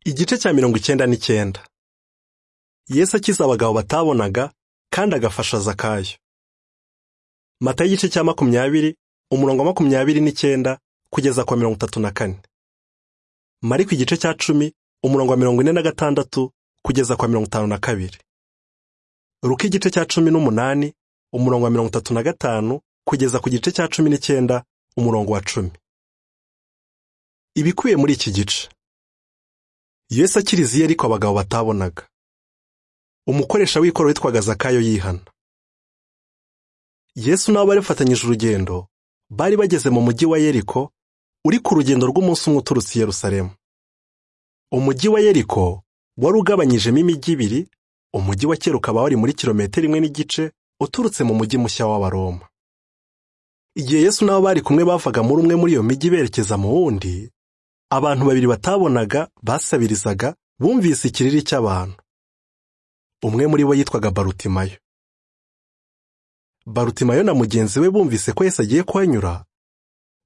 igice cya mirongo icyenda n'icyenda yesu akiza abagabo batabonaga kandi agafasha zakayo mata y'igice cya makumyabiri umurongo wa makumyabiri n'icyenda kugeza ku wa mirongo itatu na kane mariko igice cya cumi umurongo wa mirongo ine na gatandatu kugeza ku wa mirongo itanu na kabiri ruka igice cya cumi n'umunani umurongo wa mirongo itatu na gatanu kugeza ku gice cya cumi n'icyenda umurongo wa cumi ibikubiye muri iki gice yesu akiriziye ariko abagabo batabonaga umukoresha w'ikoro witwaga zakayo yihana yesu n'abo bari bafatanyije urugendo bari bageze mu mujyi wa yeriko uri ku rugendo rw'umunsi umwe uturutse i Yerusalemu umujyi wa yeriko wari ugabanyijemo imijyi ibiri umujyi wa kera ukaba wari muri kilometero imwe n'igice uturutse mu mujyi mushya w'abaroma igihe yesu n'abo bari kumwe bavaga muri umwe muri iyo mijyi berekeza mu wundi abantu babiri batabonaga basabirizaga bumvise ikiriri cy'abantu umwe muri bo yitwaga barutimayo barutimayo na mugenzi we bumvise ko Yesu agiye kuhanyura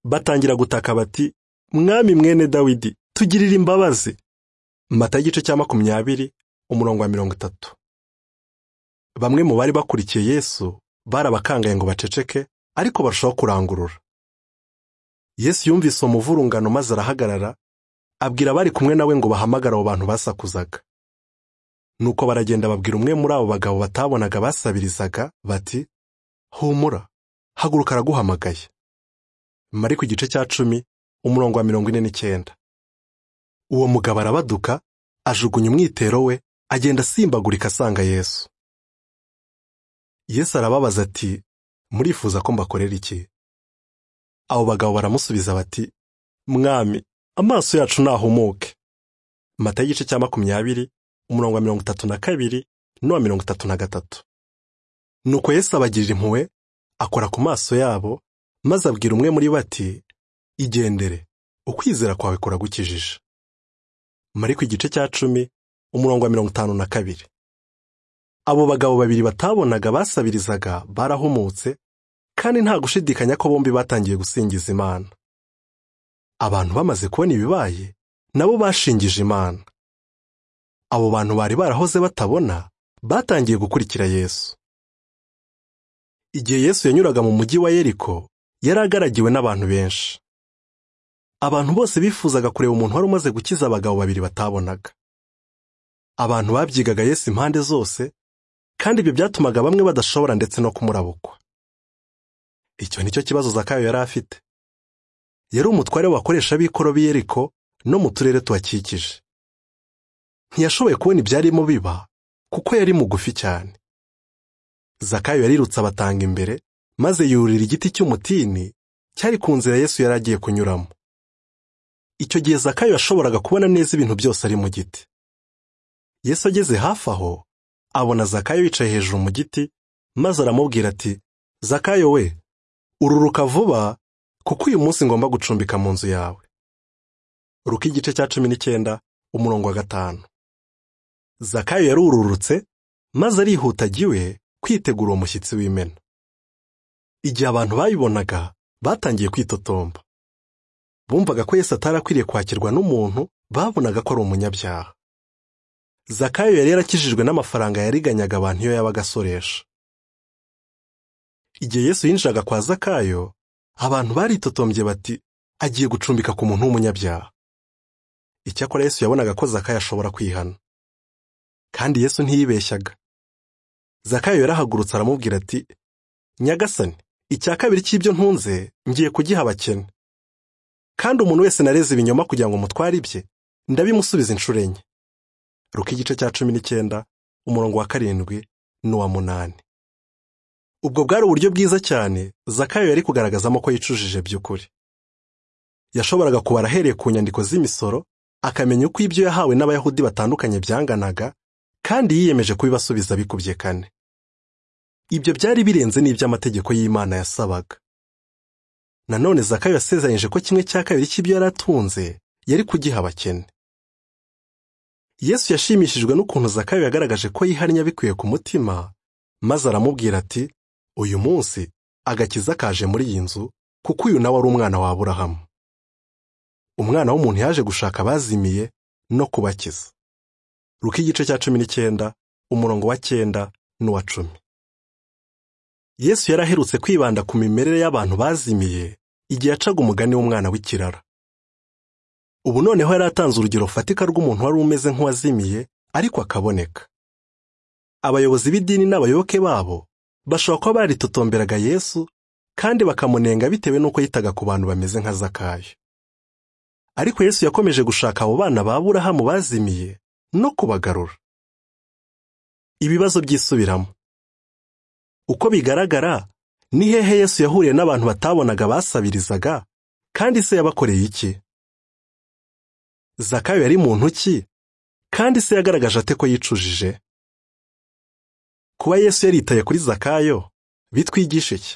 batangira gutaka bati mwami mwene dawidi tugirire imbabazi mata igice cya makumyabiri umurongo wa mirongo itatu bamwe mu bari bakurikiye yesu barabakangaye ngo baceceke ariko barushaho kurangurura yesu yumvise umuvurungano maze arahagarara abwira abari kumwe nawe ngo bahamagare abo bantu basakuzaga nuko baragenda babwira umwe muri abo bagabo batabonaga basabirizaga bati humura haguruka araguhamagaye mari ku gice cya cumi umurongo wa mirongo ine n'icyenda uwo mugabo arabaduka ajugunya umwitero we agenda asimbagurika asanga yesu yesu arababaza ati murifuza ko mbakorera iki abo bagabo baramusubiza bati mwami amaso yacu ntahumuke mata y'igice cya makumyabiri umurongo wa mirongo itatu na kabiri n'uwa mirongo itatu na gatatu nuko yesu abagirira impuhwe akora ku maso yabo maze abwira umwe muri bo ati igendere ukwizera kwawe kuragukijije mari ku gice cya cumi umurongo wa mirongo itanu na kabiri abo bagabo babiri batabonaga basabirizaga barahumutse kandi nta gushidikanya ko bombi batangiye gusingiza imana abantu bamaze kubona ibibaye nabo bashingije imana abo bantu bari barahoze batabona batangiye gukurikira yesu igihe yesu yanyuraga mu mujyi wa yeriko yari agaragiwe n'abantu benshi abantu bose bifuzaga kureba umuntu wari umaze gukiza abagabo babiri batabonaga abantu babyigaga yesu impande zose kandi ibyo byatumaga bamwe badashobora ndetse no kumurabukwa icyo ni cyo kibazo zakayo yari afite yari umutware w'abakoresha b'ikoro b'i yeriko no mu turere tuhakikije ntiyashoboye kubona ibyarimo biba kuko yari mugufi cyane zakayo yarirutse abatanga imbere maze yurira igiti cy'umutini cyari ku nzira yesu yari agiye kunyuramo icyo gihe zakayo yashoboraga kubona neza ibintu byose ari mu giti yesu ageze hafi aho abona zakayo yicaye hejuru mu giti maze aramubwira ati zakayo we ururuka vuba kuko uyu munsi ngomba gucumbika mu nzu yawe ruka igice cya cumi n'icyenda umurongo wa gatanu zakayo yarururutse maze arihuta agiwe kwitegura uwo mushyitsi w'imena igihe abantu bayibonaga batangiye kwitotomba bumvaga ko Yesu atarakwiriye kwakirwa n'umuntu babonaga ko ari umunyabyaha zakayo yari yarakijijwe n'amafaranga yariganyaga abantu iyo yabaga asoresha igihe Yesu yinjiraga kwa zakayo abantu baritotombye bati agiye gucumbika ku muntu w'umunyabyaha icyakora yesu yabonaga ko zakayo ashobora kwihana kandi yesu ntiyibeshyaga zakayo yarahagurutse aramubwira ati nyagasani icya kabiri cy'ibyo ntunze ngiye kugiha abakene kandi umuntu wese nareze ibinyoma kugira ngo mutware ibye ndabimusubiza inshuro enye ruka igice cya cumi n'icyenda umurongo wa karindwi n'uwa munani ubwo bwari uburyo bwiza cyane zakayo yari kugaragazamo ko yicujije by'ukuri yashoboraga kubara ahereye ku nyandiko z'imisoro akamenya uko ibyo yahawe n'abayahudi batandukanye byanganaga kandi yiyemeje kubibasubiza bikubye kane ibyo byari birenze n'iby'amategeko y'imana yasabaga nanone zakayo yasezeranyije ko kimwe cya kabiri cy'ibyo yari atunze yari kugiha abakene yesu yashimishijwe n'ukuntu zakayo yagaragaje ko yiharinya bikwiye ku mutima maze aramubwira ati uyu munsi agakiza kaje muri iyi nzu kuko uyu nawe ari umwana wa aburahamu umwana w'umuntu yaje gushaka abazimiye no kubakiza ruka igice cya cumi n'icyenda umurongo wa cyenda n'uwa cumi yesu yaraherutse kwibanda ku mimerere y'abantu bazimiye igihe yacaga umugani w'umwana w'ikirara ubu noneho yari atanze urugero rufatika rw'umuntu wari umeze nk'uwazimiye ariko akaboneka abayobozi b'idini n'abayoboke babo bashobora kuba baritotomberaga yesu kandi bakamunenga bitewe n'uko yitaga ku bantu bameze nka zakayo ariko yesu yakomeje gushaka abo bana ba burahamu bazimiye no kubagarura ibibazo byisubiramo uko bigaragara ni hehe yesu yahuriye n'abantu batabonaga basabirizaga kandi se yabakoreye iki zakayo yari muntu ki kandi se yagaragaje ate ko yicujije kuba yesu yaritaye kuri zakayo bitwigisha iki